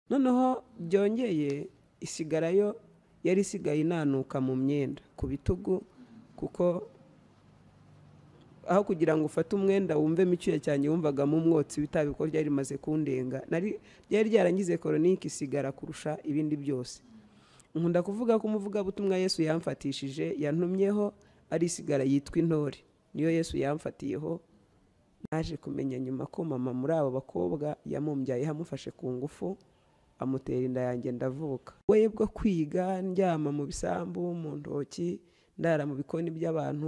noneho byongeye isigarayo yari isigaye inanuka mu myenda ku bitugu kuko aho kugira ngo ufate umwenda wumvemo icyuya cyanjye wumvagamo umwotsi witabi kuko ryari rimaze kundenga ryari ryarangize koronike isigara kurusha ibindi byose nkunda kuvuga ko umuvugabutumwa yesu yamfatishije yantumyeho ari isigara yitwa intore niyo yesu yamfatiyeho naje kumenya nyuma ko mama muri abo bakobwa yamumbyayeho amufashe ku ngufu amutera inda yanjye ndavuka we bwo kwiga ndyama mu bisambu mu ntoki ndara mu bikoni by'abantu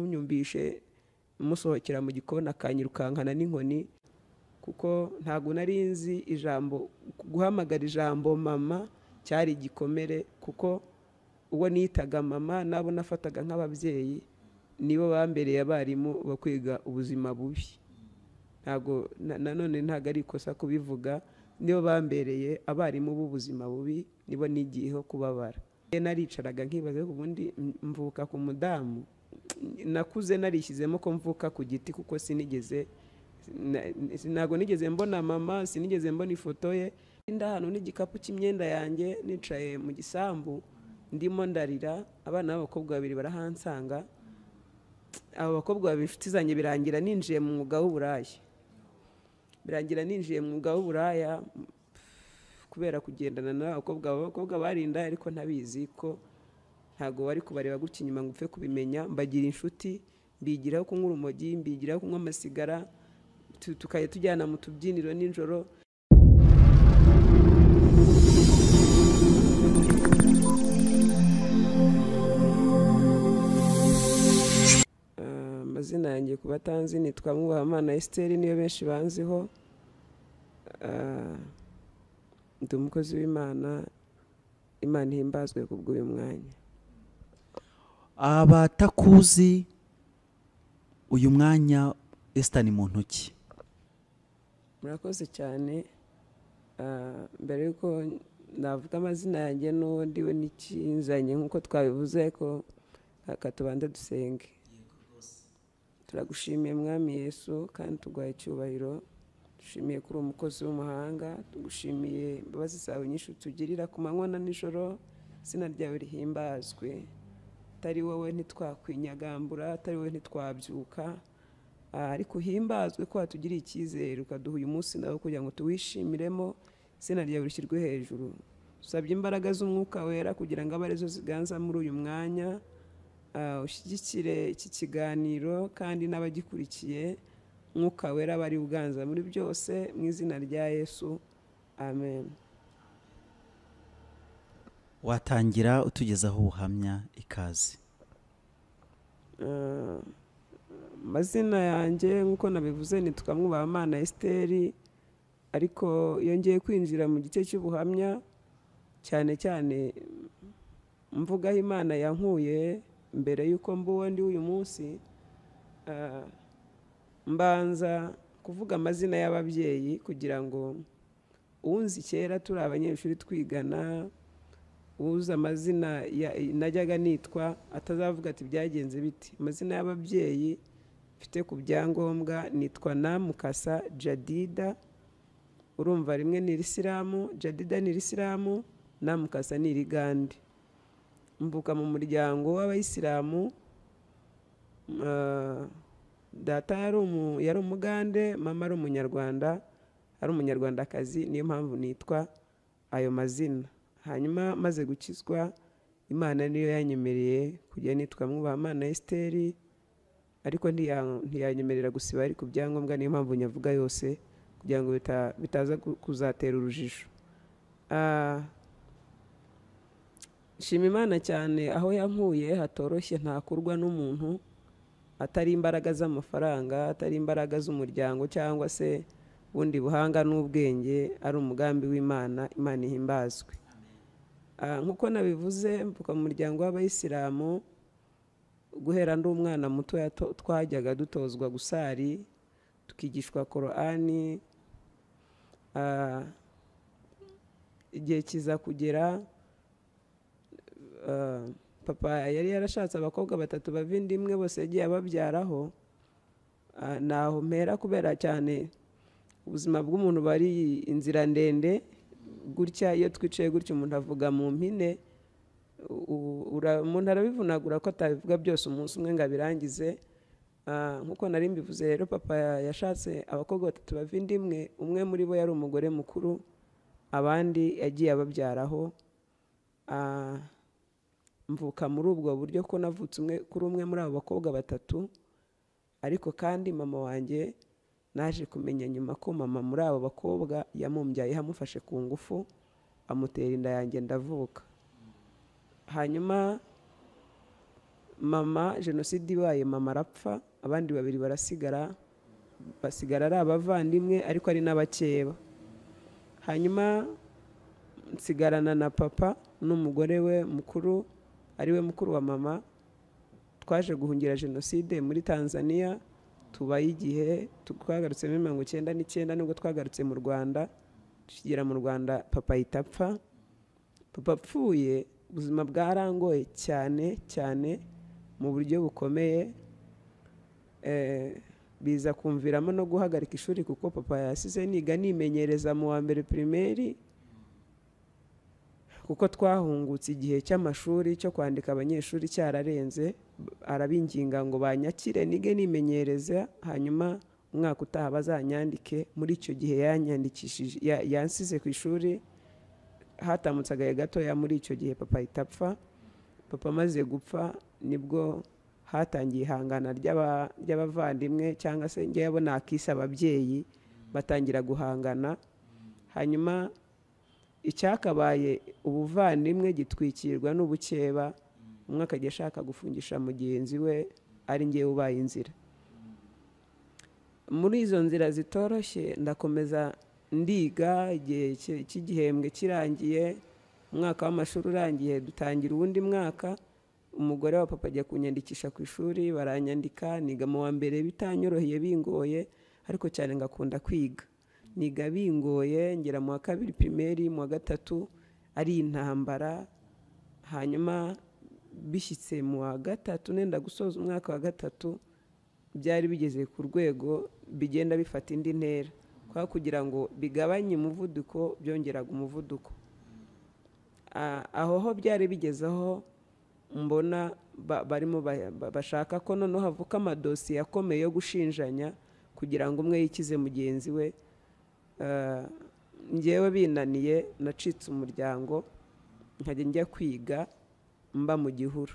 unyumbishe musohokera mu gikoni akanyirukankana n'inkoni kuko ntabwo nari nzi ijambo guhamagara ijambo mama cyari igikomere kuko uwo nitaga mama nabo nafataga nk'ababyeyi nibo bambereye abarimu bo kwiga ubuzima bubi ntabwo nanone ntabwo ari ikosa kubivuga nibo bambereye abarimu b'ubuzima bubi nibo nigiyeho kubabara naricaraga nkibaza ubundi mvuka ku mudamu nakuze narishyizemo ko mvuka ku giti kuko sinigeze ntabwo nigeze mbona mama sinigeze mbona ifoto ye ahantu n'igikapu cy'imyenda yanjye nicaye mu gisambu ndimo ndarira abana b'abakobwa babiri barahansanga abo bakobwa babiri inshuti zanjye birangira ninjiye mu mwuga w'uburaya birangira ninjiye mu mwuga w'uburaya kubera kugendana n'abakobwa abakobwa barinda ariko ntabizi ko ntabwo wari kubareba gutya inyuma ngo upfe kubimenya mbagira inshuti mbigiraho kunywa urumogi mbigiraho kunywa amasigara tukajya tujyana mu tubyiniro nijoro amazina yanjye ku batanzi nitwa mwubahamana esiteri niyo benshi banziho ndi umukozi w'imana imana ihimbazwe ku bw'uyu mwanya abatakuzi uyu mwanya esitani mu ntoki murakoze cyane mbere y'uko navuga amazina yanjye n'uwo ndiwe n'ikinzanye nk'uko twabivuze ko reka tubanze dusenge turagushimiye mwami yesu kandi tuguhaye icyubahiro dushimiye kuri umukozi w'umuhanga tugushimiye imbabazi zawe nyinshi tugirira ku manywa na nijoro izina ryawe rihimbazwe atari wowe ntitwakwinyagambura atari wowe ntitwabyuka ariko uhimbazwe ko watugiriye icyizere ukaduha uyu munsi nawe kugira ngo tuwishimiremo izina ryawe rishyirwe hejuru dusabye imbaraga z'umwuka wera kugira ngo abe arizo ziganza muri uyu mwanya ushyigikire iki kiganiro kandi n'abagikurikiye mwuka wera aba ari uganza muri byose mu izina rya yesu amen watangira utugezaho ubuhamya ikaze amazina yanjye nk'uko nabivuze ni tukamwubamana esiteri ariko yongeye kwinjira mu gice cy'ubuhamya cyane cyane mvugaho imana yankuye mbere y'uko mbuwe ndi uyu munsi mbanza kuvuga amazina y'ababyeyi kugira ngo uwunzi kera turi abanyeshuri twigana uzi amazina najyaga nitwa atazavuga ati byagenze biti amazina y'ababyeyi mfite ku byangombwa nitwa na mukasa jadida urumva rimwe ni irisilamu jadida ni irisilamu na mukasa ni irigande mvuka mu muryango w'abayisilamu data yari umugande mama ari umunyarwanda ari umunyarwandakazi niyo mpamvu nitwa ayo mazina hanyuma maze gukizwa imana niyo yanyemereye kujya nitwa mwubamana esiteri ariko ntiyanyemerera gusiba ari ku byangombwa niyo mpamvu nyavuga yose kugira ngo bitaza kuzatera urujijo shima imana cyane aho yankuye hatoroshye ntakurwa n'umuntu atari imbaraga z'amafaranga atari imbaraga z'umuryango cyangwa se ubundi buhanga n'ubwenge ari umugambi w'imana imana ihimbazwe nk'uko nabivuze mvuka mu muryango w'abayisilamu guhera ndi umwana muto twajyaga dutozwa gusari tukigishwa korani igihe kiza kugera papa yari yarashatse abakobwa batatu bavindimwe bose yagiye ababyaraho naho mpera kubera cyane ubuzima bw'umuntu bari inzira ndende gutya iyo twicaye gutya umuntu avuga mu mpine u- ura- umuntu arabivunagura ko atabivuga byose umunsi umwe ngo abirangize Ah, nk'uko nari mbivuze rero papa yashatse abakobwa batatu bava inda imwe umwe muri bo yari umugore mukuru abandi yagiye ababyaraho Ah, mvuka muri ubwo buryo ko navutse umwe kuri umwe muri abo bakobwa batatu ariko kandi mama wanjye naje kumenya nyuma ko mama muri abo bakobwa yamumbyayeho amufashe ku ngufu amutera inda yanjye ndavuka hanyuma mama jenoside ibaye mama arapfa abandi babiri barasigara basigara ari abavandimwe ariko ari n'abakeba hanyuma nsigarana na papa n'umugore we mukuru ariwe mukuru wa mama twaje guhungira jenoside muri tanzania tubayo igihe tu- twagarutse muri mirongo icyenda n'icyenda nubwo twagarutse mu rwanda tukigera mu rwanda papa ahita apfa papa apfuye ubuzima bwarangoye cyane cyane mu buryo bukomeye Eh, biza kumviramo no guhagarika ishuri kuko papa yasize niga nimenyereza mu wa mbere pirimeri kuko twahungutse igihe cy'amashuri cyo kwandika abanyeshuri cyararenze b- arabinginga ngo banyakire nige nimenyereza hanyuma umwaka utaha bazanyandike muri icyo gihe yanyandikishije ya- yansize ku ishuri hatamutse agahe gatoya muri icyo gihe papa ahita apfa papa amaze gupfa nibwo hatangiye ihangana ry'aba- ry'abavandimwe cyangwa se njyewe nakise ababyeyi batangira guhangana hanyuma icyakabaye ubuvandimwe gitwikirwa n'ubukeba umwe akajya ashaka gufungisha mugenzi we ari ngewe ubaye inzira muri izo nzira zitoroshye ndakomeza ndiga igihe ki- cy'igihembwe kirangiye umwaka w'amashuri urangiye dutangira uwundi mwaka umugore wa papa ajya kunyandikisha ku ishuri baranyandika niga mu wa mbere bitanyoroheye bingoye ariko cyane ngakunda kwiga niga bingoye ngera mu wa kabiri pirimeri mu wa gatatu ari intambara hanyuma bishyitse mu wa gatatu nenda gusoza umwaka wa gatatu byari bigeze ku rwego bigenda bifata indi ntera kwa kugira ngo bigabanye umuvuduko byongeraga umuvuduko Ah, aho ho byari bigeze aho mbona ba- barimo ba- ba- bashaka ko noneho havuka amadosiye akomeye yo gushinjanya kugira ngo umwe yikize mugenzi we Ah, njyewe binaniye nacitse umuryango nkajya njya kwiga mba mu gihuru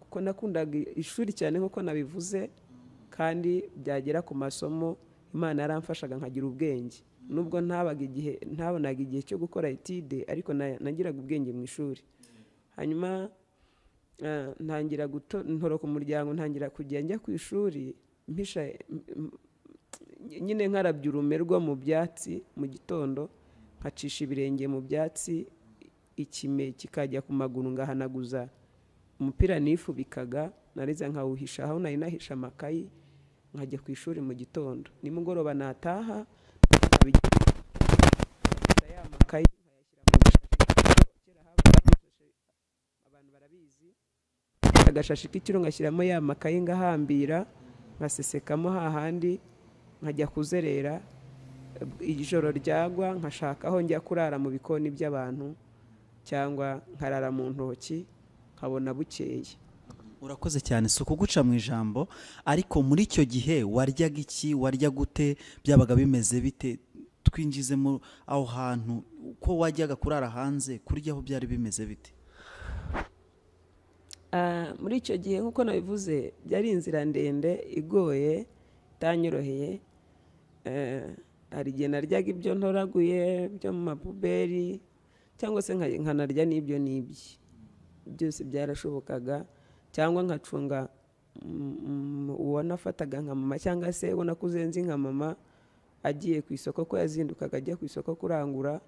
kuko nakundaga ishuri cyane nk'uko nabivuze kandi byagera ku masomo imana yaramfashaga nkagira ubwenge nubwo ntabaga igihe ntabonaga igihe cyo gukora etide ariko na- nagiraga ubwenge mu ishuri hanyuma eh, ntangira guto ntoroka umuryango ntangira kujya njya ku ishuri mpisha m- m- nyine nkarabya urumerwa mu byatsi mu gitondo nkacisha ibirenge mu byatsi ikime kikajya ku maguru ngahanaguza umupira nifubikaga nariza nkawuhisha aho nari nahisha amakayi nkajya ku ishuri mu gitondo nimugoroba nataha nkabigenda ya makayi nkayashyira mu gashashi kera habaga amashashi, abantu barabizi agashashi k'ikiro ngashyiramo ya makayi ngahambira nkasesekamo hahandi nkajya kuzerera ijoro ryagwa nkashaka aho njya kurara mu bikoni by'abantu cyangwa nkarara mu ntoki nkabona bukeye urakoze cyane si ukuguca mu ijambo ariko muri icyo gihe waryaga iki warya gute byabaga bimeze bite twinjizemo aho hantu ko wajyaga kurara hanze kuryaho byari bimeze bite Ah, muri icyo gihe nk'uko nabivuze byari inzira ndende igoye itanyoroheye Eh, hari igihe naryaga ibyo ntoraguye byo mu mapuberi cyangwa se nka- nkanarya n'ibyo n'ibyi byose byarashobokaga cyangwa nkacunga mm, mm, uwo nafataga nka mama cyangwa se uwo nakuze nzi nka mama agiye ku isoko ko yazindukaga ajya ku isoko kurangura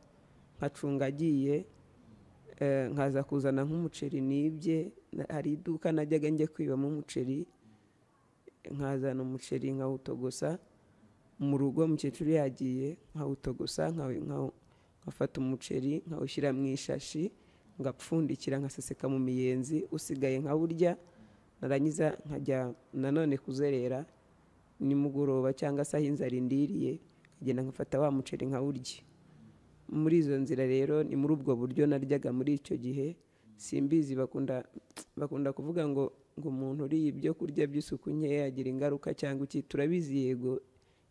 nkacunga agiye Eh, nkaza kuzana nk'umuceri nibye na- hari iduka najyaga njya kwibamo umuceri nkazana umuceri nkawutogosa mu rugo umukecuru yagiye nkawutogosa nkaw- nkaw- nkafata umuceri nkawushyira mu ishashi ngapfundikira nkaseseka mu miyenzi usigaye nkawurya narangiza nkajya nanone kuzerera nimugoroba cyangwa se aho inzara indiriye nkagenda nkafata wa muceri nkawurya muri izo nzira rero ni muri ubwo buryo naryaga muri icyo gihe simbizi bakunda bakunda kuvuga ngo ngo umuntu uriye ibyo kurya by'isuku nkeya agira ingaruka cyangwa iki turabizi yego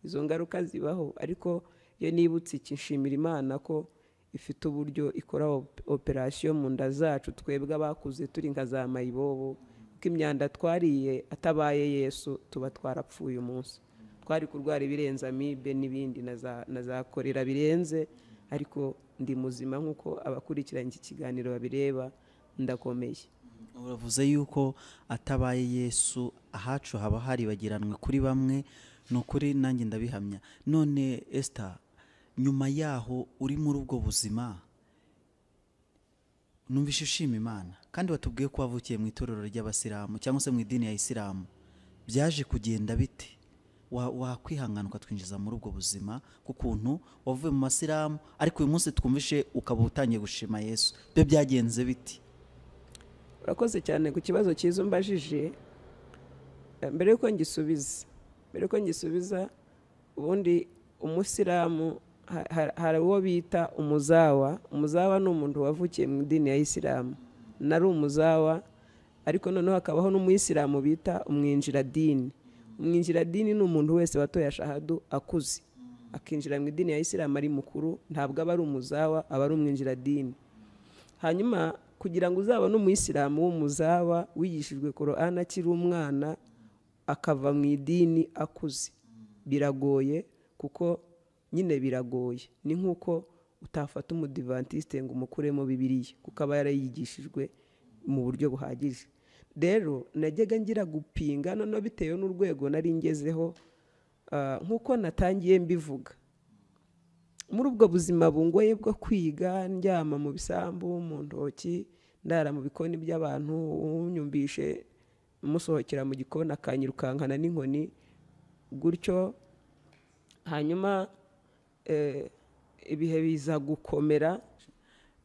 izo ngaruka zibaho ariko iyo nibutse iki nshimira imana ko ifite uburyo ikora op- operasiyo mu nda zacu twebwe abakuze turi nka za mayibobo kuko imyanda twariye atabaye yesu tuba twarapfuye umunsi twari kurwara ibirenze amibe n'ibindi na za- na za korera birenze ariko ndi muzima nk'uko abakurikiranye iki kiganiro babireba ndakomeye uravuze yuko atabaye yesu ahacu haba haribagiranwe kuri bamwe ni ukuri nanjye ndabihamya none esita nyuma yaho uri muri ubwo buzima numvise ushima imana kandi watubwiye ko wavukiye mu itorero ry'abasilamu cyangwa se mu idini ya isilamu byaje kugenda bite Wa- wakwihangana ukatwinjiza muri ubwo buzima bw'ukuntu wavuye mu masilamu ariko uyu munsi twumvishe ukaba utangiye gushima yesu byo byagenze biti urakoze cyane ku kibazo cyiza umbajije Eh, mbere yuko ngisubiza mbere yuko ngisubiza ubundi umusilamu ha- ha- hari uwo bita umuzawa umuzawa ni umuntu wavukiye mu idini ya isilamu nari umuzawa ariko noneho hakabaho n'umuyisilamu bita umwinjiradini umwinjiradini ni umuntu wese watoye shahadu akuze akinjira mu idini ya isilamu ari mukuru ntabwo aba ari umuzawa aba ari umwinjiradini hanyuma kugira ngo uzabone umuyisilamu w'umuzaba wigishijwe korana akiri umwana akava mu idini akuze biragoye kuko nyine biragoye ni nk'uko utafata umudivantisite ngo umukuremo bibiriya kuko aba yarayigishijwe mu buryo buhagije rero najyaga ngira gupinga noneho bitewe n'urwego nari ngezeho ah, nk'uko natangiye mbivuga muri ubwo buzima bungoye bwo kwiga ndyama mu bisambu mu ntoki ndara mu bikoni by'abantu unyumbishe musohokera mu gikoni akanyirukankana n'inkoni gutyo hanyuma eh, ibihe biza gukomera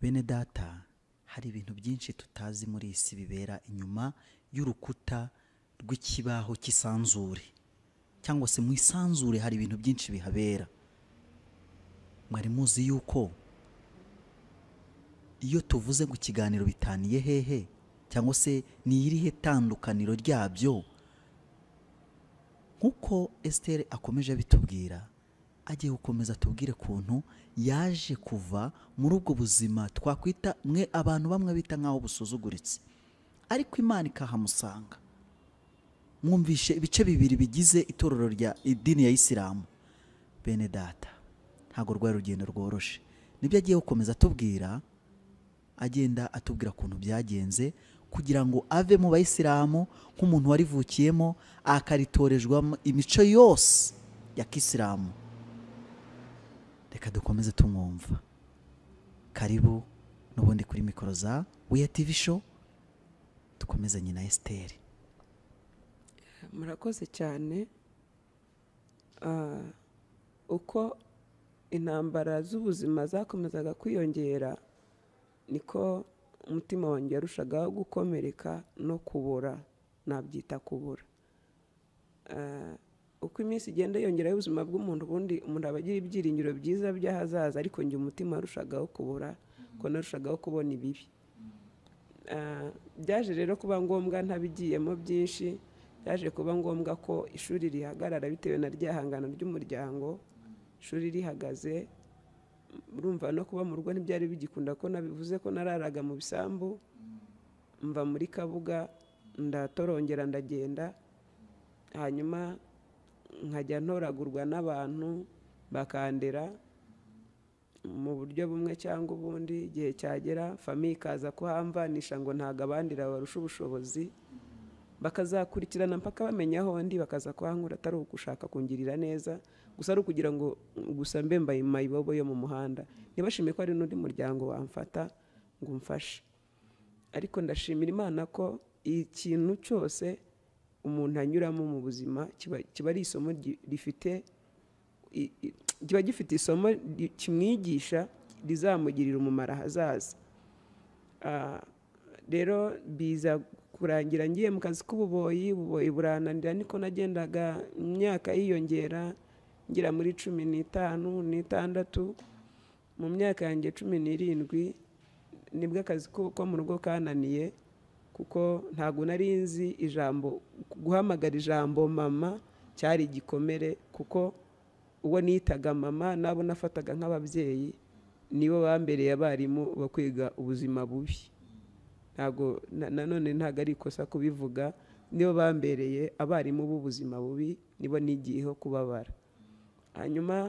bene data hari ibintu byinshi tutazi muri iyi si bibera inyuma y'urukuta rw'ikibaho cy'isanzure cyangwa se mu isanzure hari ibintu byinshi bihabera mwari muzi yuko iyo tuvuze ngo ikiganiro bitaniye hehe cyangwa se ni irihe tandukaniro ryabyo nk'uko esiteri akomeje abitubwira agiye gukomeza atubwire ukuntu yaje kuva muri ubwo buzima twakwita mwe abantu bamwe bita nk'aho busuzuguritse ariko imana ikahamusanga mwumvishe ibice bibiri bigize itorero rya idini ya isilamu bene data ntabwo rwari urugendo rworoshe nibyo agiye gukomeza atubwira agenda atubwira ukuntu byagenze kugira ngo ave mu bayisilamu nk'umuntu warivukiyemo akaritorejwamo imico yose ya kisilamu reka dukomeze tumwumva karibu n'ubundi kuri mikoro za weya tivi show dukomezanye na esiteri murakoze cyane Ah, uko intambara z'ubuzima zakomezaga kwiyongera niko umutima wanjye yarushagaho gukomereka no kubora nabyita kubura Ah, uko iminsi igenda yongeraho ubuzima bw'umuntu ubundi umuntu aba agira ibyiringiro byiza by'ahazaza ariko njye umutima warushagaho kubura ko narushagaho kubona ibibi Ah, byaje rero kuba ngombwa ntabigiyemo byinshi byaje kuba ngombwa ko ishuri rihagarara bitewe na ryahangana ry'umuryango ishuri rihagaze urumva no kuba mu rugo ntibyari bigikunda ko nabivuze ko nararaga mu bisambu mva muri kabuga ndatorongera ndagenda hanyuma nkajya ntoragurwa n'abantu bakandera mu buryo bumwe cyangwa ubundi igihe cyagera famiye ikaza kuhamvanisha ngo ntabwo abandira barusha ubushobozi bakazakurikirana mpaka bamenya aho ndi bakaza kuhankura atari ugushaka kungirira neza gusa ari ukugira ngo gusa mbe mbaye mayibobo yo mu muhanda ntibashime ko hari n'undi muryango wamfata ngo umfashe ariko ndashimira imana ko ikintu cyose umuntu anyuramo mu buzima kiba- kiba ari isomo ryi- rifite i- i- kiba gifite isomo ri- kimwigisha rizamugirira umumaro ahazaza Ah, rero biza kurangira ngiye mu kazi k'ububoyi ububoyi burananira niko nagendaga imyaka yiyongera ngira muri cumi n'itanu n'itandatu mu myaka yanjye cumi n'irindwi nibwo akazi ko ko mu rugo kananiye kuko ntabwo nari nzi ijambo guhamagara ijambo mama cyari igikomere kuko uwo nitaga mama nabo nafataga nk'ababyeyi nibo bambereye abarimu bo kwiga ubuzima bubi ntabwo na- nanone ntabwo ari ikosa kubivuga nibo bambereye abarimu b'ubuzima bubi nibo nigiyeho kubabara hanyuma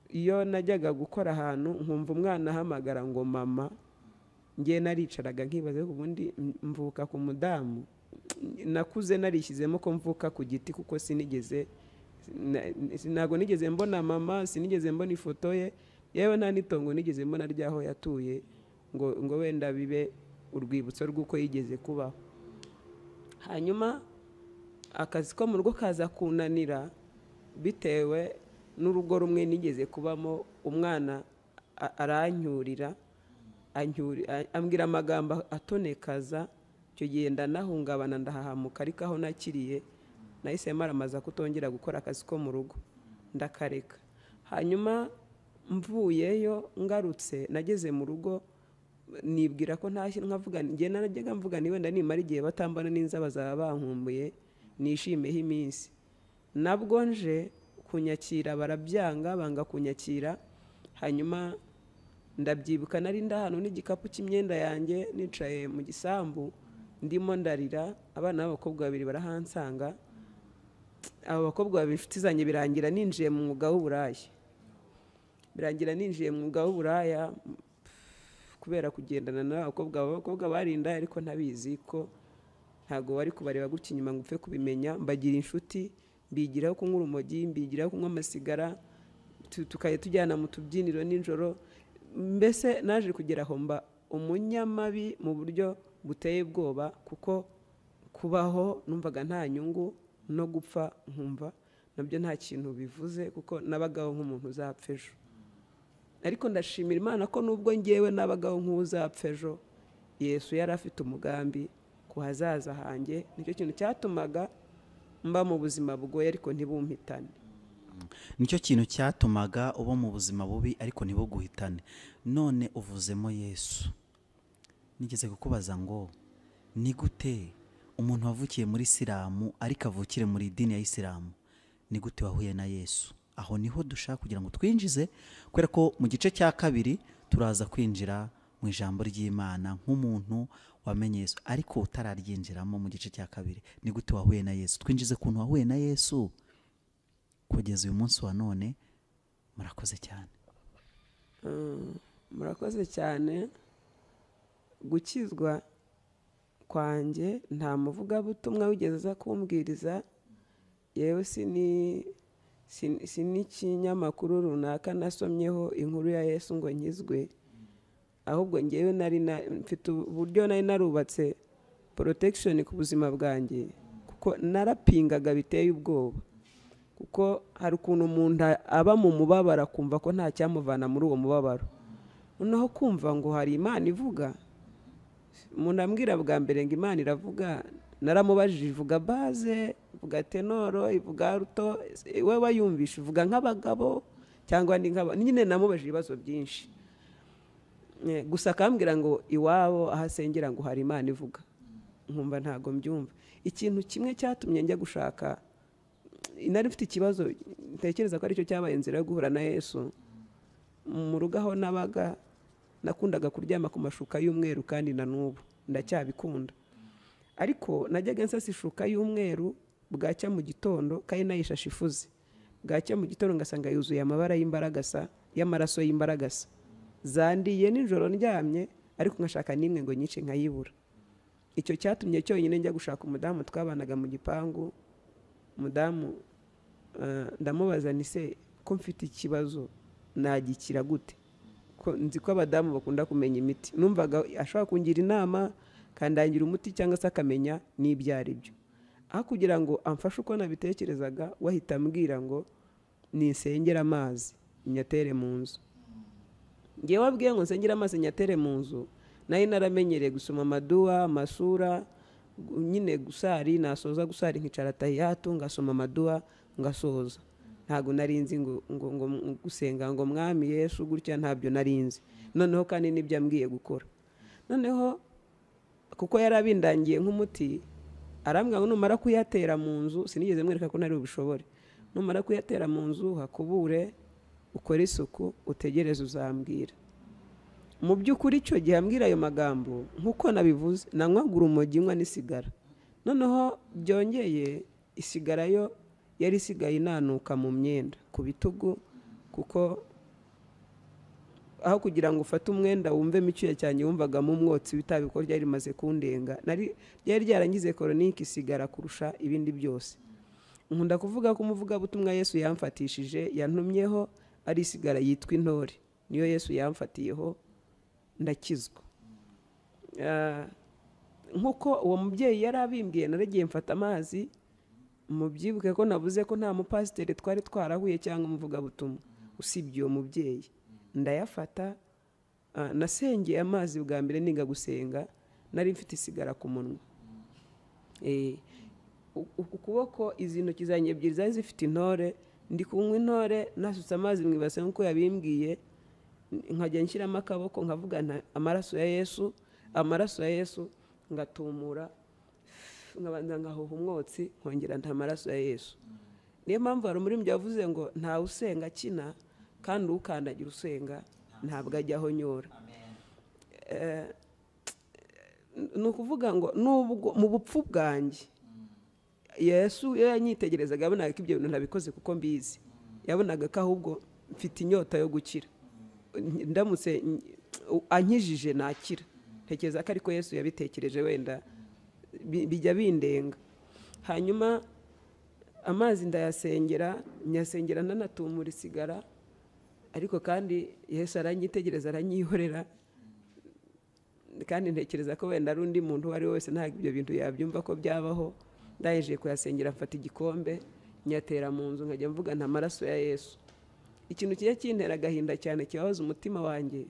iyo najyaga gukora ahantu nkumva umwana ahamagara ngo mama ngewe naricaraga nkibaza ubundi mvuka ku mudamu nakuze narishyizemo ko mvuka ku giti kuko sinigeze na- ntabwo nigeze mbona mama sinigeze mbona ifoto ye yewe nta n'itongo nigeze mbona ry'aho yatuye ngo ngo wenda bibe urwibutso rw'uko yigeze kubaho hanyuma akazi ko mu rugo kaza kunanira bitewe n'urugo rumwe nigeze kubamo umwana a- aranyurira anyuri- a- ambwira amagambo atonekaza icyo gihe ndanahungabana ndahahamuka ariko aho nakiriye nahise maramaza kutongera gukora akazi ko mu rugo ndakareka hanyuma mvuyeyo ngarutse nageze mu rugo nibwira ko ntashye nkavuga njye narajyaga mvuga ni wenda nimara igihe batambana n'inzaba bazaba bankumbuye nishimeho iminsi nabwo nje kunyakira barabyanga banga kunyakira hanyuma ndabyibuka nari ndahanu n'igikapu cy'imyenda yanjye nicaye mu gisambu ndimo ndarira abana b'abakobwa babiri barahansanga abo bakobwa babiri inshuti zanjye birangira ninjiye mu mwuga w'uburaya birangira ninjiye mu mwuga w'uburaya kubera kugendana n'abakobwa abakobwa barinda ariko ntabizi ko ntabwo bari kubareba gutya inyuma ngo upfe kubimenya mbagira inshuti mbigiraho kunywa urumogi mbigiraho kunywa amasigara tu- tukajya tujyana mu tubyiniro nijoro mbese naje kugera aho mba umunyamabi mu buryo buteye ubwoba kuko kubaho numvaga nta nyungu no gupfa nkumva nabyo nta kintu bivuze kuko nabagaho nk'umuntu uzapfa ejo ariko ndashimira imana ko nubwo ngewe nabagaho nk'uzapfa ejo yesu yari afite umugambi ku hazaza hanjye nicyo kintu cyatumaga mba mu buzima bugoye ariko ntibumpitane nicyo kintu cyatumaga uba mu buzima bubi ariko ntibuguhitane none uvuzemo yesu nigeze kukubaza ngo ni gute umuntu wavukiye muri isilamu ariko avukire muri idini ya isilamu ni gute wahuye na yesu aho niho dushaka kugira ngo twinjize kubera ko mu gice cya kabiri turaza kwinjira mu ijambo ry'imana nk'umuntu wamenye yesu ariko utararyinjiramo mu gice cya kabiri ni gute wahuye na yesu twinjize ku kuntu wahuye na yesu kugeza uyu munsi wa none murakoze cyane Mm, murakoze cyane gukizwa kwanjye nta muvugabutumwa wigeze aza kumbwiriza yewe si ni- si- si n'ikinyamakuru runaka nasomyeho inkuru ya yesu ngo nkizwe ahubwo ngewe nari na- mfite uburyo nari narubatse porotekishoni ku buzima bwanjye kuko narapingaga biteye ubwoba kuko hari ukuntu umuntu aba mu mubabaro akumva ko nta cyamuvana muri uwo mubabaro noneho kumva ngo hari imana ivuga umuntu ambwira bwa mbere ngo imana iravuga naramubajije ivuga baze ivuga tenoro ivuga ruto we wayumvisha ivuga nk'abagabo cyangwa ndi nk'aba nyine namubajije ibibazo byinshi Eh, gusa akambwira ngo iwabo aho asengera ngo hari imana ivuga nkumva ntabwo mbyumva ikintu kimwe cyatumye njya gushaka nari mfite ikibazo ntekereza ko aricyo cyabaye inzira yo guhura na yesu mu rugo aho nabaga nakundaga kuryama ku mashuka y'umweru kandi na n'ubu ndacyabikunda ariko najyaga nsasa ishuka y'umweru bwacya mu gitondo kandi nayishashe ifuze bwacya mu gitondo ngasanga yuzuye amabara y'imbaragasa y'amaraso y'imbaragasa zandiye nijoro ndyamye ariko nkashaka n'imwe ngo nyice nkayibura icyo cyatumye cyonyine njya gushaka umudamu twabanaga mu gipangu umudamu eh, ndamubaza ni se ko mfite ikibazo nagikira gute ko nzi ko abadamu bakunda kumenya imiti numvaga ashobora kungira inama akandangira umuti cyangwa se akamenya n'ibyo ari byo aho kugira ngo amfashe uko nabitekerezaga wahita ambwira ngo nisengere amazi nyatere mu nzu ngewe wabwiye ngo nsengere amazi nyatere mu nzu nari naramenyereye gusoma amaduwa amasura gu- nyine gusari nasoza gusari nkicara tahiyatu ngasoma amaduwa ngasoza ntabwo nari nzi ngo ngo ngo gusenga ngo mwami yesu gutya ntabyo nari nzi noneho kandi nibyo ambwiye gukora noneho kuko yari abindangiye nk'umuti arambwira ngo numara kuyatera mu nzu sinigeze mwereka ko ntari bubishobore numara kuyatera mu nzu hakubure ukore isuku utegereze uzambwira mu by'ukuri icyo gihe ambwira ayo magambo nk'uko nabivuze nanywagura urumogi nywa n'isigara noneho byongeye isigara yo yari isigaye inanuka mu myenda ku bitugu kuko aho kugira ngo ufate umwenda wumvemo icyuya cyane wumvagamo umwotsi w'itabi kuko ryari rimaze kundenga ryari ryarangize koronike isigara kurusha ibindi byose nkunda kuvuga ko umuvugabutumwa yesu yamfatishije yantumyeho ari isigara yitwa intore niyo yesu yamfatiyeho ndakizwa nk'uko uwo mubyeyi yari abimbwiye naragiye mfata amazi mubyibuke ko navuze ko nta mupasiteri twari twarahuye cyangwa umuvugabutumwa usibye uwo mubyeyi ndayafata nasengeye amazi bwa mbere niga gusenga nari mfite isigara ku munwa ukuboko izi ntoki zanjye ebyiri zari zifite intore ndi kunywa intore nasutse amazi mu ibase nk'uko yabimbwiye nkajya nshyiramo akaboko nkavuga amaraso ya yesu amaraso ya yesu ngatumura nkabanza ngahuha umwotsi nkongera nta maraso ya yesu niyo mpamvu hari umuririmbyi wavuze ngo ntawe usenga akina kandi ukandagira usenga ntabwo ajyaho nyora ni ukuvuga ngo nubwo mu bupfu bwanjye yesu iyo yanyitegerezaga yabonaga ko ibyo bintu ntabikoze kuko mbizi yabonaga ko ahubwo mfite inyota yo gukira ndamutse ankijije nakira ntekereza ko ariko yesu yabitekereje wenda bijya bindenga hanyuma amazi ndayasengera nyasengera nanatumura isigara ariko kandi Yesu aranyitegereza aranyihorera kandi ntekereza ko wenda ari undi muntu uwo ari we wese ntabwo ibyo bintu yabyumva ko byabaho ndangije kuyasengera mfata igikombe nyatera mu nzu nkajya mvuga nta maraso ya yesu ikintu kijya kintera agahinda cyane kibabaza umutima wanjye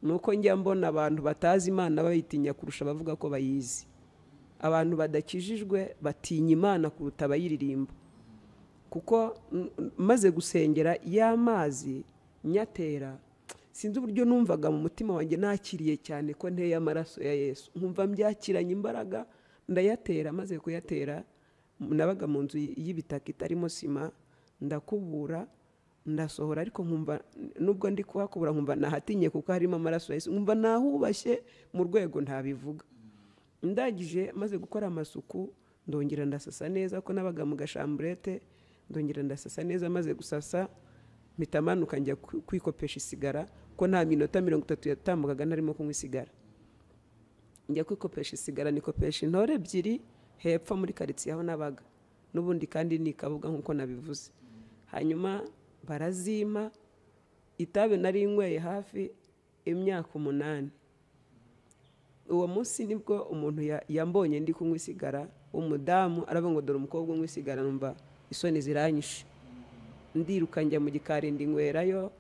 ni uko njya mbona abantu batazi imana bayitinya kurusha abavuga ko bayizi abantu badakijijwe batinya imana kuruta abayiririmba kuko maze gusengera ya mazi nyatera sinzi uburyo numvaga mu mutima wanjye nakiriye cyane ko nteye amaraso ya yesu nkumva mbyakiranye imbaraga ndayatera maze kuyatera nabaga mu nzu y'ibitaka itarimo sima ndakubura ndasohora ariko nkumva nubwo ndi kuhakubura nkumva nahatinye kuko harimo amaraso ya yesu nkumva nahubashye mu rwego ntabivuga ndagije maze gukora amasuku ndongera ndasasa neza ko nabaga mu gashamburete ndongera ndasasa neza maze gusasa mpita amanuka njya kwikopesha isigara ko nta minota mirongo itatu yatambukaga narimo kunywa isigara njya kwikopesha isigara nikopesha intore ebyiri hepfo muri karitsiye aho nabaga n'ubundi kandi ni ikabuga nk'uko nabivuze hanyuma barazima itabi nari inyweye hafi imyaka umunani uwo munsi nibwo umuntu yambonye ndi kunywa isigara umudamu aravuga ngo dore umukobwa unywa isigara numva isoni ziranyishe ndiruka njya mu gikari nywerayo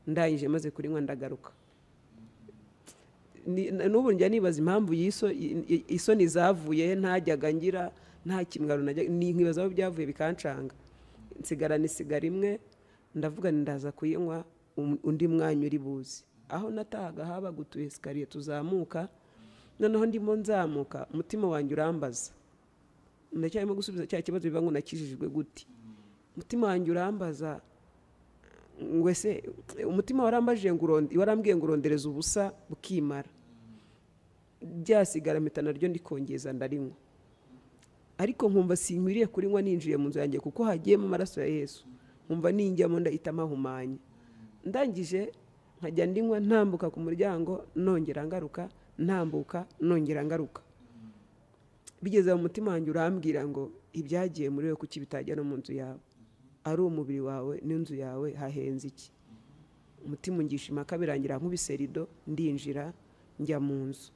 ndangije maze kurinywa ndagaruka n'ubu njya nibaza impamvu isoni zavuye ntajyaga ngira nta kimwe nkibaza aho byavuye bikancanga nsigara nisigara imwe ndavuga ndaza kuyinywa undi mwanya uri buzi aho natahaga habaga utu esikariye tuzamuka noneho ndimo nzamuka umutima wanjye urambaza ndacyarimo gusubiza cya kibazo biba ngo nakijijwe gute umutima wanjye urambaza wese umutima warambajije ngo warambwiye ngo urondereze ubusa bukimara byasigara mpita naryo ndikongeza ndarinywa ariko nkumva sinkwiriye kurinywa ninjiye mu nzu yanjye kuko hagiyemo amaraso ya yesu nkumva ninjyamo ndahita amahumanya ndangije nkajya ndinywa ntambuka ku muryango nongera ngaruka ntambuka nongera ngaruka bigeze mu mutima wanjye urambwira ngo ibyagiye muri we kuki bitajya no mu nzu yawe ari umubiri wawe n'inzu yawe hahenze iki umutima ungishima birangira nk'ubiserido ndinjira njya mu nzu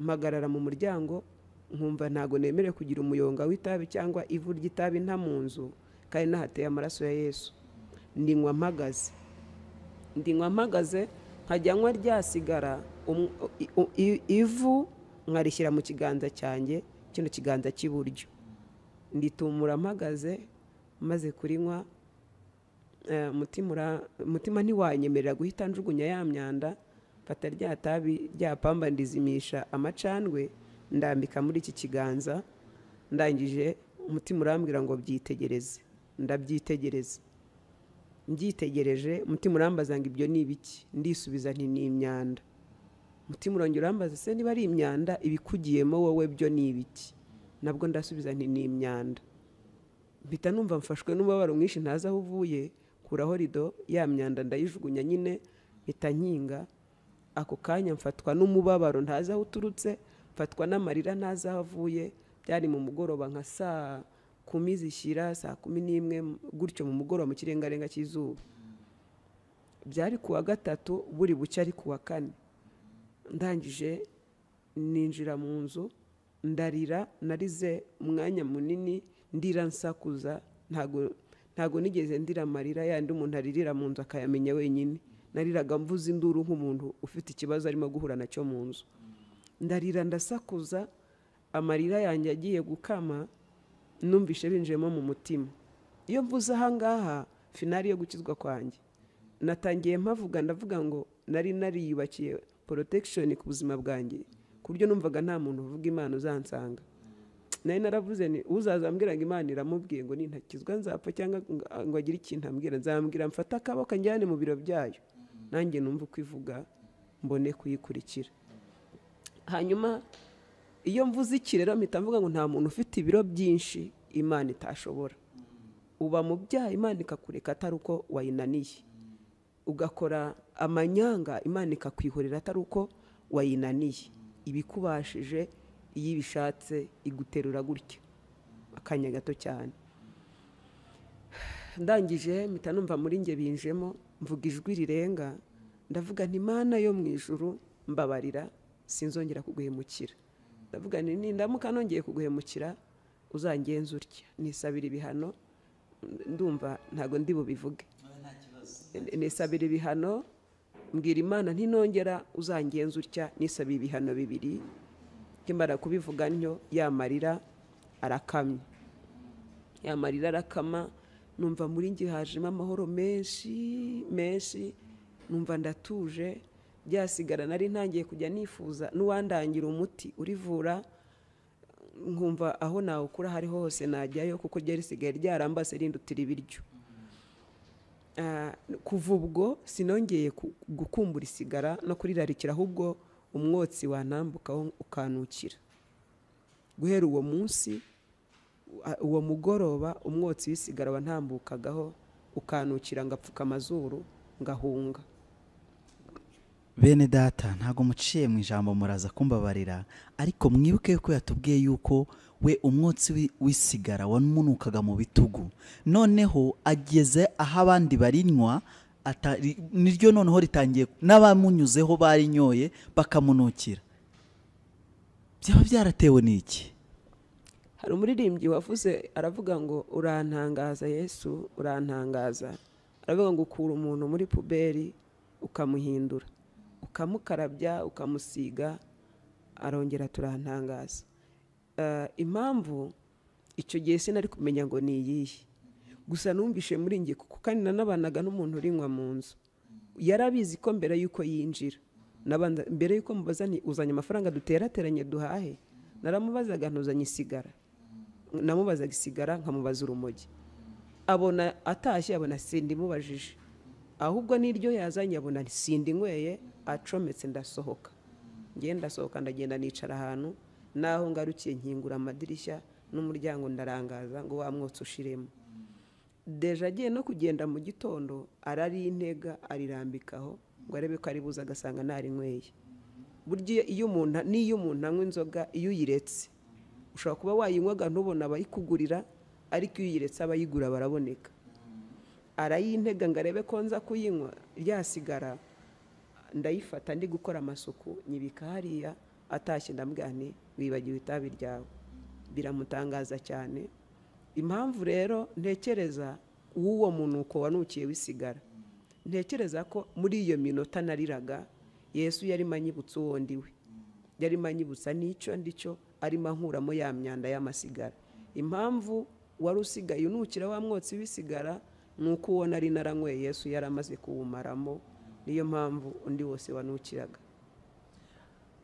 mpagarara mu muryango nkumva ntabwo nemerewe kugira umuyonga w'itabi cyangwa ivu ry'itabi nta mu nzu kandi nahateye amaraso ya yesu ndinywa mpagaze ndinywa mpagaze nkajyanwa ryasigara ivu nkarishyira mu kiganza cyanjye kino kiganza cy'iburyo nditumura mpagaze maze kurinywa eh, mutima ura- mutima ntiwanyemerera guhita njugunya ya myanda mfata rya tabi rya pamba ndizimisha amacandwe ndambika muri iki kiganza ndangije umutima urambwira ngo byitegereze ndabyitegereza mbyitegereje umutima urambaza ngo ibyo ni ibiki ndisubiza nti ni imyanda umutima urongera urambaza se niba ari imyanda ibikugiyemo wowe byo ni ibiki nabwo ndasubiza nti ni imyanda mpita numva mfashwe n'umubabaro mwinshi ntazi aho uvuye kuraho rido ya myanda ndayijugunya nyine mpita nkinga ako kanya mfatwa n'umubabaro ntazi aho uturutse mfatwa n'amarira ntazi aho avuye byari mu mugoroba nka saa kumi zishyira saa kumi n'imwe gutyo mu mugoroba mu kirengarenga cy'izuba byari ku wa gatatu buri bucye ari ku wa kane ndangije ninjira mu nzu ndarira narize umwanya munini ndira nsakuza ntago ntago nigeze ndira amarira yandi umuntu aririra mu nzu akayamenya wenyine nariraga mvuze induru nk'umuntu ufite ikibazo arimo guhura nacyo mu nzu ndarira ndasakuza amarira yanjye agiye gukama numvishe binjiyemo mu mutima iyo mvuze ahangaha finari yo gukizwa kwanjye natangiye mpavuga ndavuga ngo nari nariyubakiye protection ku buzima bwanjye ku buryo numvaga nta muntu uvuga imana uzansanga nari naravuze ni uzaza ambwira ngo imana iramubwiye ngo nintakizwa nzapfa cyangwa ngo- ngo agire ikintu ambwira nzambwira mfate akaboko njyane mu biro byayo nanjye numva uko ivuga mbone kuyikurikira hanyuma iyo mvuze iki rero mpita mvuga ngo nta muntu ufite ibiro byinshi imana itashobora uba mu byaha imana ikakureka atari uko wayinaniye ugakora amanyanga imana ikakwihorera atari uko wayinaniye ibikubashije iyo ibishatse iguterura gutya akanya gato cyane ndangije mpita numva muri nge binjemo mvuga ijwi rirenga ndavuga nti mana yo mu ijuru mbabarira sinzongera kuguhemukira ndavuga nti nindamuka nongeye kuguhemukira uzangenza utya nisabira ibihano ndumva ntago ndi bubivuge nisabira ibihano mbwira imana ntinongera uzangenza utya nisabira ibihano bibiri nkimara kubivuga ntyo ya marira arakamye ya marira arakama numva muri njye hajemo amahoro menshi menshi numva ndatuje byasigara nari ntangiye kujya nifuza n'uwandangira umuti urivura nkumva aho nawukura aho ari ho hose najyayo kuko ryari risigaye ryarambase rindutira ibiryo Ah, kuva ubwo sinongeye ku- gukumbura isigara no kurirarikira ahubwo umwotsi wanambukaho ukanukira guhera uwo munsi a- uwo mugoroba umwotsi w'isigara wantambukagaho ukanukira ngapfuka amazuru ngahunga bene data ntabwo muciye mu ijambo muraza kumbabarira ariko mwibuke ko yatubwiye yuko we umwotsi wi- w'isigara wamunukaga mu bitugu noneho ageze aho abandi barinywa atari- niryo noneho ritangiye n'abamunyuzeho barinyoye bakamunukira byaba byaratewe n'iki hari umuririmbyi wavuze aravuga ngo urantangaza yesu urantangaza aravuga ngo ukura umuntu muri puberi ukamuhindura ukamukarabya ukamusiga arongera turantangaza Eh, impamvu icyo gihe sinari kumenya ngo ni iyihe gusa numvishe muri njye kuko kandi nanabanaga n'umuntu urinywa mu nzu yarabizi ko mbere y'uko yinjira Nabanza- mbere y'uko mubaza ni uzanye amafaranga duterateranye duhahe naramubazaga ntuzanye isigara namubazaga isigara nkamubaza urumogi abona atashye abona sindimubajije ahubwo n'iryo yazanye abona sindinyweye acometse ndasohoka ngenda ndasohoka ndagenda nicara ahantu naho ngarukiye nkingura amadirishya n'umuryango ndarangaza ngo wa mwotsi ushiremo deja agiye no kugenda mu gitondo arari intega arirambikaho ngo arebe ko aribuze agasanga ntarinyweye burya iyo- iyo umuntu n'iyo umuntu anywa inzoga iyo uyiretse ushobora kuba wayinywaga ntubone abayikugurira ariko iyo uyiretse abayigura baraboneka arayintega ngo arebe ko nza kuyinywa ryasigara ndayifata ndi gukora amasuku nyibika hariya atashye ndambwira nti wibagiwe itabi ryawe biramutangaza cyane impamvu rero ntekereza uw'uwo munuko wanukiye wisigara ntekereza ko muri iyo minota nariraga yesu yarimo anyibutsa uwo ndiwe yarimo anyibutsa n'icyo ndicyo arimo ankuramo ya myanda y'amasigara impamvu wari usigaye unukira wa mwotsi w'isigara ni uko uwo nari naranyweye yesu yari amaze kuwumaramo niyo mpamvu undi wose wanukiraga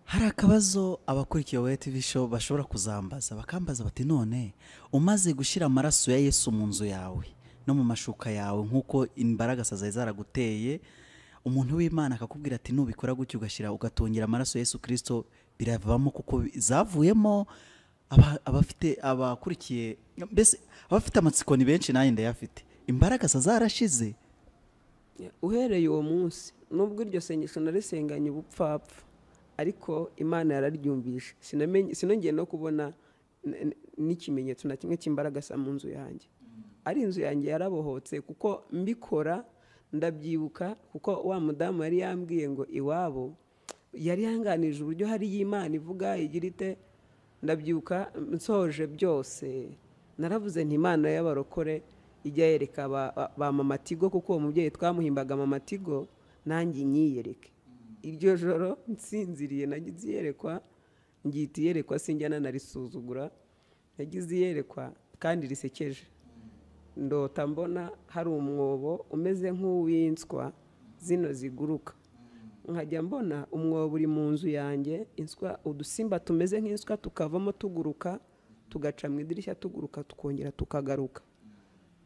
hari akabazo abakurikiye wa tv show bashobora kuzambaza bakambaza bati none umaze gushyira amaraso ya yesu mu nzu yawe no mu mashuka yawe nk'uko imbaragasa zari zaraguteye umuntu w'imana akakubwira ati nubikora gutya ugashyira ugatungera amaraso ya yesu kirisito biravamo kuko zavuyemo aba- abafite abakurikiye mbese abafite amatsiko ni benshi nanjye ndayafite imbaragasa zarashize uhereye uwo munsi nubwo iryo sengesho narisenganye ubupfapfa ariko imana yararyumvishe Sinamenye- sinongeye no kubona n- n- n'ikimenyetso na kimwe cy'imbaragasa mu nzu yanjye ari inzu yanjye yarabohotse kuko mbikora ndabyibuka kuko wa mudamu yari yambwiye ngo iwabo yari yanganije uburyo hariyo imana ivuga igira ite ndabyibuka nsoje byose naravuze nti imana y'abarokore ijya yereka ba- ba- ba mama tigo kuko uwo mubyeyi twamuhimbaga mama tigo nanjye inyiyereke iryo joro nsinziriye nagize iyerekwa ngihita iyerekwa sinjya nanarisuzugura nagize iyerekwa kandi risekeje ndota mbona hari umwobo umeze nk'uwinswa zino ziguruka nkajya mbona umwobo uri mu nzu yanjye inswa udusimba tumeze nk'inswa tukavamo tuguruka tugaca mu idirishya tuguruka tukongera tukagaruka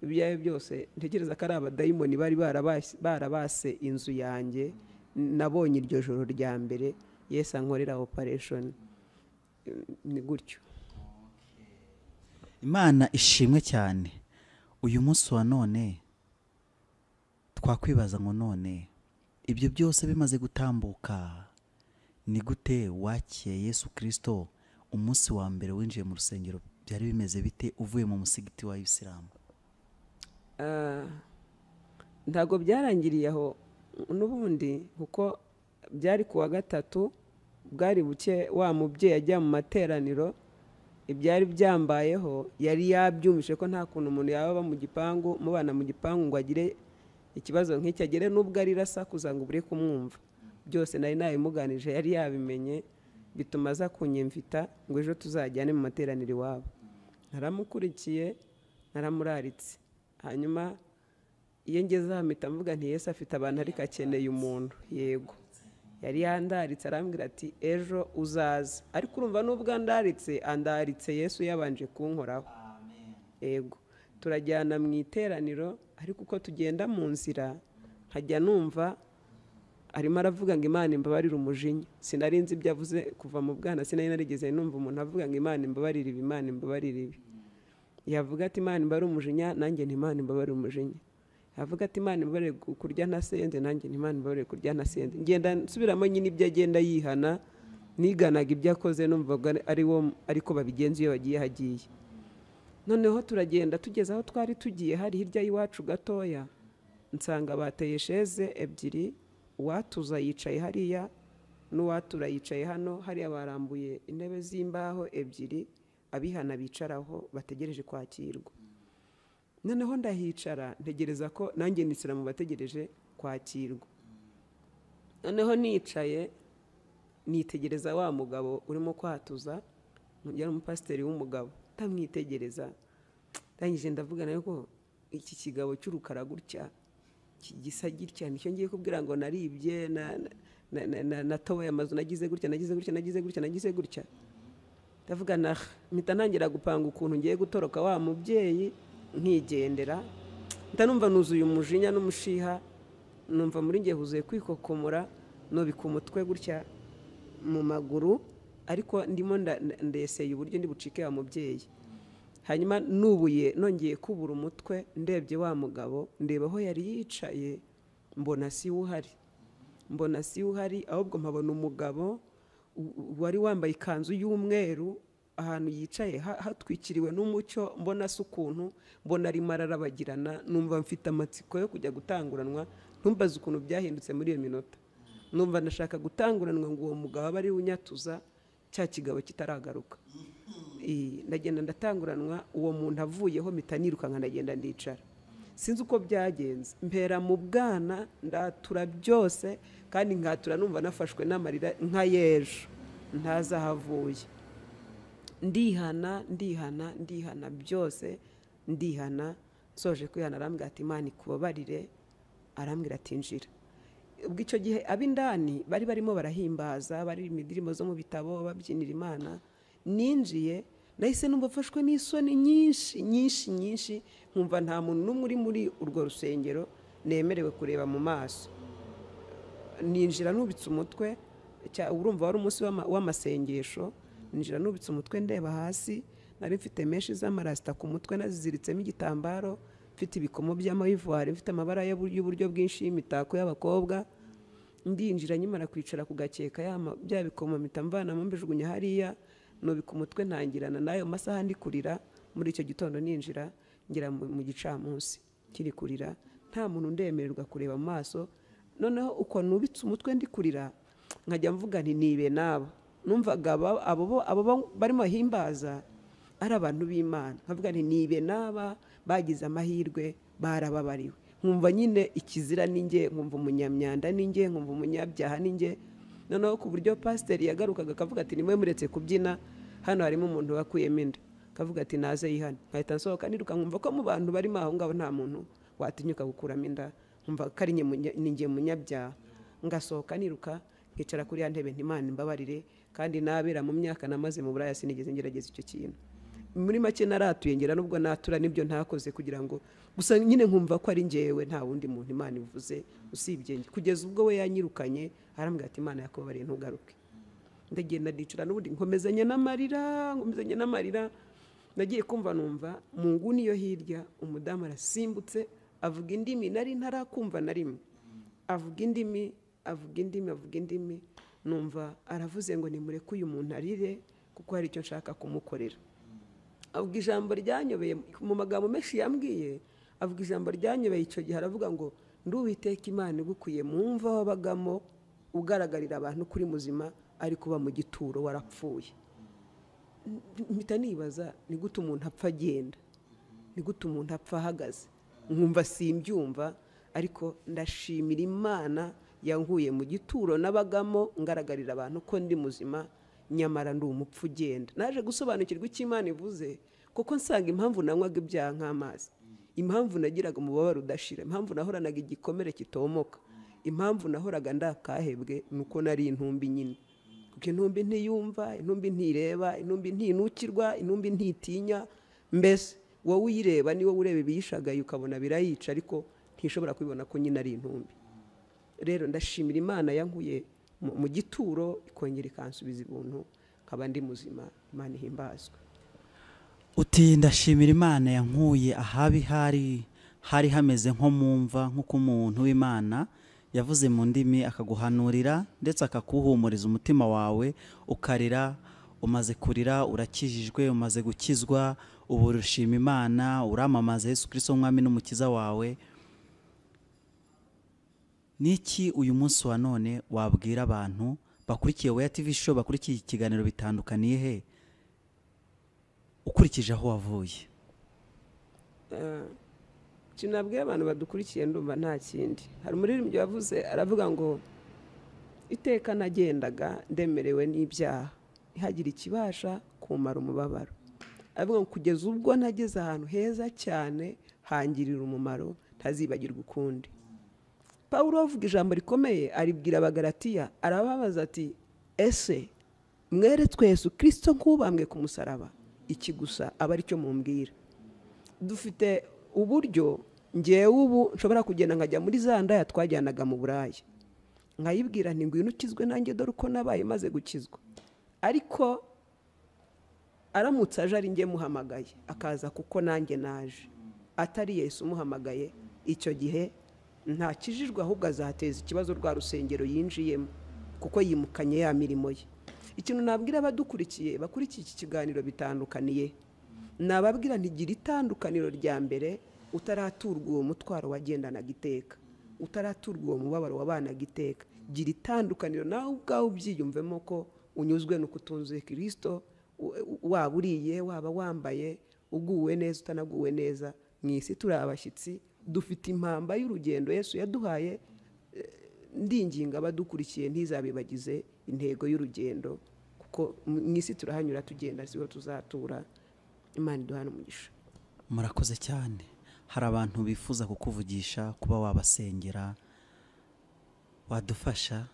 ibyo ari byo byose ntekereza ko ari abadayimoni bari barabas- barabase inzu yanjye nabonye iryo joro rya mbere yesi ankorera operesheni ni gutyo imana ishimwe cyane uyu munsi wa none twakwibaza ngo none ibyo byose bimaze gutambuka ni gute wakiriye yesu kirisito umunsi wa mbere winjiye mu rusengero byari bimeze bite uvuye mu musigiti wa isilamu Ah, ntabwo byarangiriye aho n'ubundi kuko byari ku wa gatatu bwari buke wa mubyeyi ajya mu materaniro ibyari byambayeho yari yabyumvishe ko nta kuntu umuntu yaba aba mu gipangu mubana mu gipangu ngo agire ikibazo nk'icyo agire n'ubwo arira asakuza ngo ubure kumwumva byose nari nabimuganije yari yabimenye bituma aza kunyemvita ngo ejo tuzajyane mu materaniro iwabo naramukurikiye naramuraritse hanyuma iyo ngeze aha mpita mvuga nti yesu afite abantu ariko akeneye umuntu yego yari yandaritse arambwira ati ejo uzaza ariko urumva nubwo andaritse andaritse yesu yabanje kunkoraho ego turajyana mu iteraniro ariko uko tugenda mu nzira nkajya numva arimo aravuga ngo imana imbabarire umujinya sinari nzi ibyo avuze kuva mu bwana sinari narigeze numva umuntu avuga ngo imana imbabarire ibi imana imbabarire ibi yavuga ati imana imbabarire umujinya nanjye ni imana imbabarire umujinya yavuga ati imana imbabarire ku- kurya ntasenze nanjye ni imana imbabarire kurya ntasenze ngenda nsubiramo nyine ibyo agenda yihana niganaga ibyo akoze numvaga ari wo ariko babigenza iyo bagiye hagiye noneho turagenda tugeze aho twari tugiye hari hirya y'iwacu gatoya nsanga bateye sheze ebyiri uwatuza yicaye hariya n'uwatura yicaye hano hariya barambuye intebe z'imbaho ebyiri abihana bicaraho bategereje kwakirwa noneho ndahicara ntegereza ko nanjye nisira mu bategereje kwakirwa noneho nicaye nitegereza wa mugabo urimo kwatuza yari umupasiteri w'umugabo utamwitegereza ndangije ndavuga nawe ko iki kigabo cy'urukara gutya ki- gisa gitya nicyo ngiye kubwira ngo naribye na- na- na- na- na- natoboye amazu nagize gutya nagize gutya nagize gutya nagize gutya ndavuga na mpita ntangira gupanga ukuntu ngiye gutoroka wa mubyeyi nkigendera mpita numva nuzuye umujinya n'umushiha numva muri nge huzuye kwikokomora nubika umutwe gutya mu maguru ariko ndimo nda- nda- ndeseye uburyo ndi bucike wa mubyeyi hanyuma nubuye nongeye kubura umutwe ndebye wa mugabo ndeba aho yari yicaye mbona si we uhari mbona si we uhari ahubwo mpabona umugabo u- wari wambaye ikanzu y'umweru ahantu yicaye ha- hatwikiriwe n'umucyo mbona si ukuntu mbona arimo ararabagirana numva mfite amatsiko yo kujya gutanguranwa ntumbaze ukuntu byahindutse muri iyo minota numva ndashaka gutanguranwa ngo uwo mugabo abe ari we unyatuza cya kigabo kitaragaruka Eh, ndagenda ndatanguranwa uwo muntu avuyeho mpita nirukanka ndagenda ndicara sinzi uko byagenze mpera mu bwana ndatura byose kandi nkatura numva nafashwe n'amarira nka y'ejo ntazahavuye ndihana ndihana ndihana byose ndihana soje kwihana arambwira ati imana ikubabarire arambwira ati njira ubwo icyo gihe ab'indani bari barimo barahimbaza baririmba indirimbo zo mu bitabo babyinira imana ninjiye nahise numva mfashwe n'isoni nyinshi nyinshi nyinshi nkumva nta muntu n'umwe uri muri urwo rusengero nemerewe kureba mu maso ninjira nubitse umutwe cya- urumva wari umunsi w'ama- w'amasengesho ninjira nubitse umutwe ndeba hasi nari mfite menshi z'amarasita ku mutwe naziziritsemo igitambaro mfite ibikomo by'amayivuwari mfite amabara y'ubu- y'uburyo bwinshi y'imitako y'abakobwa ndinjira nyimara kwicara ku gakeka ya ma- bya bikomo mpita mvanamo mbijugunya hariya nubika umutwe ntangirana n'ayo masaha ndi kurira muri icyo gitondo ninjira ngera mu mu gicamunsi kiri kurira nta muntu ndemererwa kureba mu maso noneho uko nubitse umutwe ndi kurira nkajya mvuga nti nibe nabo numvaga aba- abo bo- abo bo barimo bahimbaza ari abantu b'imana nkavuga nti nibe n'aba bagize amahirwe barababariwe nkumva nyine ikizira ni njye nkumva umunyamyanda ni njye nkumva umunyabyaha ni njye noneho ku buryo pasiteri yagarukaga akavuga ati nimwe muretse kubyina hano harimo umuntu wakuyemo inda akavuga ati naze yihane nkahita nsohoka niruka nkumva ko mu bantu barimo aho ngaho nta muntu watinyuka gukuramo inda nkumva ko ari njye munya- ni njye munyabyaha ngasohoka niruka nkicara kuri ya ntebe ntimana imbabarire kandi nabera mu myaka namaze mu buraya sinigeze ngerageza icyo kintu muri make naratuye ngira nubwo natura nibyo ntakoze kugira ngo gusa nyine nkumva ko ari njyewe nta wundi muntu imana ivuze usibye njye kugeza ubwo we yanyirukanye arambwira ati imana yakubabariye ntugaruke ndagenda ndicara n'ubundi nkomezanya n'amarira nkomezanya n'amarira nagiye kumva numva mu nguni yo hirya umudamu arasimbutse avuga indimi nari ntarakumva na rimwe avuga indimi avuga indimi avuga indimi numva aravuze ngo nimureke uyu muntu arire kuko hari icyo nshaka kumukorera avuga ijambo ryanyobeye mu magambo menshi yambwiye avuga ijambo ryanyobeye icyo gihe aravuga ngo nduwiteka imana igukwiye mu mva wabagamo ugaragarira abantu kuri muzima ariko uba mu gituro warapfuye mpita nibaza ni gute umuntu apfa agenda ni gute umuntu apfa ahagaze nkumva simbyumva ariko ndashimira imana yankuye mu gituro nabagamo ngaragarira abantu ko ndi muzima nyamara ndi umupfu ugenda naje gusobanukirwa icyo imana ivuze kuko nsanga impamvu nanywaga ibyaha nk'amazi impamvu nagiraga umubabaro udashira impamvu nahoranaga igikomere kitomoka impamvu nahoraga ndakahebwe ni uko nari intumbi nyine kuko intumbi ntiyumva intumbi ntireba intumbi ntinukirwa intumbi ntitinya mbese wowe uyireba ni wowe ureba ibiyishagaye ukabona birayica ariko ntishobora kubibona ko nyine ari intumbi rero ndashimira imana yankuye mu- mu gituro ikongera ikansubiza ibuntu nkaba ndi muzima imana ihimbazwe uti ndashimira imana yankuye ahabi hari hari hameze nko mu mva nk'uko umuntu w'imana yavuze mu ndimi akaguhanurira ndetse akakuhumuriza umutima wawe ukarira umaze kurira urakijijwe umaze gukizwa ubu urushima imana uramamaza yesu kirisito umwami n'umukiza wawe Niki uyu munsi wa none wabwira abantu bakurikiye Weya TV show bakurikiye iki kiganiro bitandukaniye he ukurikije aho wavuye kinabwiye abantu badukurikiye ndumva nta kindi hari umuririmbyi wavuze aravuga ngo iteka nagendaga ndemerewe n'ibyaha ntihagire ikibasha kumara umubabaro aravuga ngo kugeza ubwo nageze ahantu heza cyane hangirira umumaro ntazibagirwa ukundi pawulo avuga ijambo rikomeye aribwira abagaratiya arababaza ati ese mweretswe yesu kirisito nk'ubambwe ku musaraba iki gusa aba aricyo mumbwira dufite uburyo ngewe ubu nshobora kugenda nkajya muri za ndaya twajyanaga mu buraya nkayibwira nti ngwino ukizwe nanjye dore uko nabaye maze gukizwa ariko aramutse aje ari njye muhamagaye akaza kuko nanjye naje atari yesu umuhamagaye icyo gihe ntakijijwe ahubwo azateza ikibazo rwa rusengero yinjiyemo kuko yimukanye ya mirimo ye ikintu nabwira abadukurikiye bakurikiye iki kiganiro bitandukaniye nababwira ntigira itandukaniro rya mbere utaraturwa uwo mutwaro wagendanaga iteka utaraturwa uwo mubabaro wabanaga iteka gira itandukaniro nawe ubwawe ubyiyumvemo ko unyuzwe no kutunze kirisito u- u- waba uriye waba wambaye uguwe neza utanaguwe neza mu isi turi abashyitsi dufite impamba y'urugendo yesu yaduhaye eh, ndinginga abadukurikiye ntizabibagize intego y'urugendo kuko mu- mu isi turahanyura tugenda siho tuzatura imana iduhana umugisha murakoze cyane hari abantu bifuza kukuvugisha kuba wabasengera wadufasha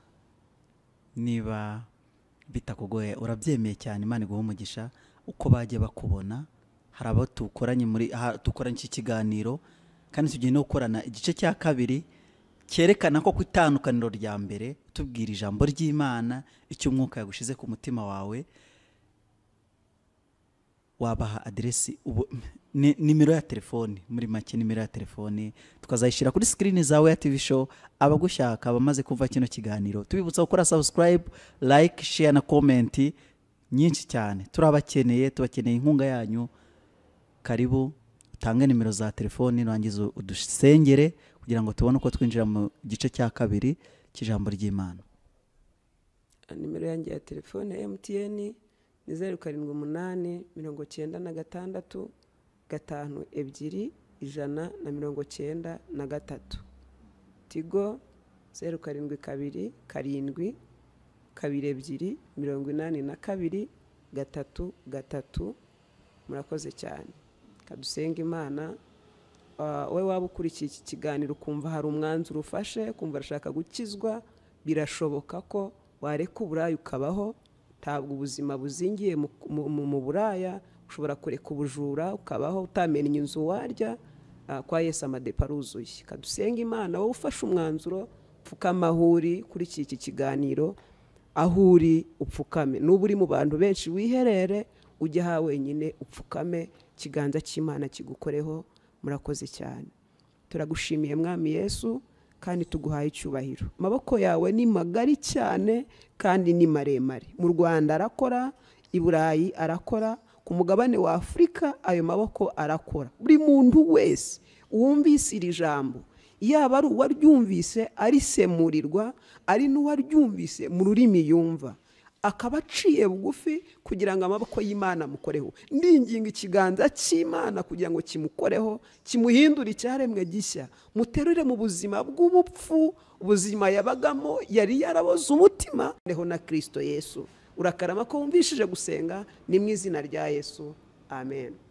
niba bitakugoye urabyemeye cyane imana iguha umugisha uko bajya bakubona hari abo dukoranye muri aha dukoranye iki kiganiro kandi tugiye no gukorana igice cya kabiri cyerekana ko ku itandukaniro rya mbere tubwira ijambo ry'imana icyo umwuka yagushize ku mutima wawe wabaha aderesi nimero ya telefoni muri make nimero ya telefoni tukazayishyira kuri sikirini zawe ya tivi show abagushaka abamaze kumva kino kiganiro tubibutsa gukora subscribe like share na komenti nyinshi cyane turabakeneye tubakeneye inkunga yanyu karibu utange nimero za telefoni nurangiza udusengere kugira ngo tubone uko twinjira mu gice cya kabiri cy'ijambo ry'imana nimero yanjye ya telefone ya emutiyeni ni zeru karindwi umunani mirongo cyenda na gatandatu gatanu ebyiri ijana na mirongo cyenda na gatatu tigo zeru karindwi kabiri karindwi kabiri ebyiri mirongo inani na kabiri gatatu gatatu murakoze cyane kadusenga imana wowe waba ukurikiye iki kiganiro ukumva hari umwanzuro ufashe ukumva arashaka gukizwa birashoboka ko wareka uburaya ukabaho ntabwo ubuzima buzingiye mu buraya ushobora kureka ubujura ukabaho utamenya inzu warya kwa Yesu amadepa aruzuye kadusenga imana wowe ufashe umwanzuro upfukame aho uri kuri iki kiganiro aho uri upfukame nuba uri mu bantu benshi wiherere ujye aha wenyine upfukame ikiganza cy'imana kigukoreho murakoze cyane turagushimiye mwami Yesu kandi tuguhaye icyubahiro amaboko yawe ni magari cyane kandi ni maremare mu rwanda arakora i burayi arakora ku mugabane wa afurika ayo maboko arakora buri muntu wese wumvise iri jambo yaba ari uwaryumvise arisemurirwa ari n'uwaryumvise mu rurimi yumva akaba aciye bugufi kugira ngo amaboko y'imana amukoreho ndinginga ikiganza cy'imana kugira ngo kimukoreho kimuhindure icyaremwe gishya muterure mu buzima bw'ubupfu ubuzima yabagamo yari yaraboze umutima reho na kirisito yesu urakarama ko wumvishije gusenga ni mu izina rya yesu amen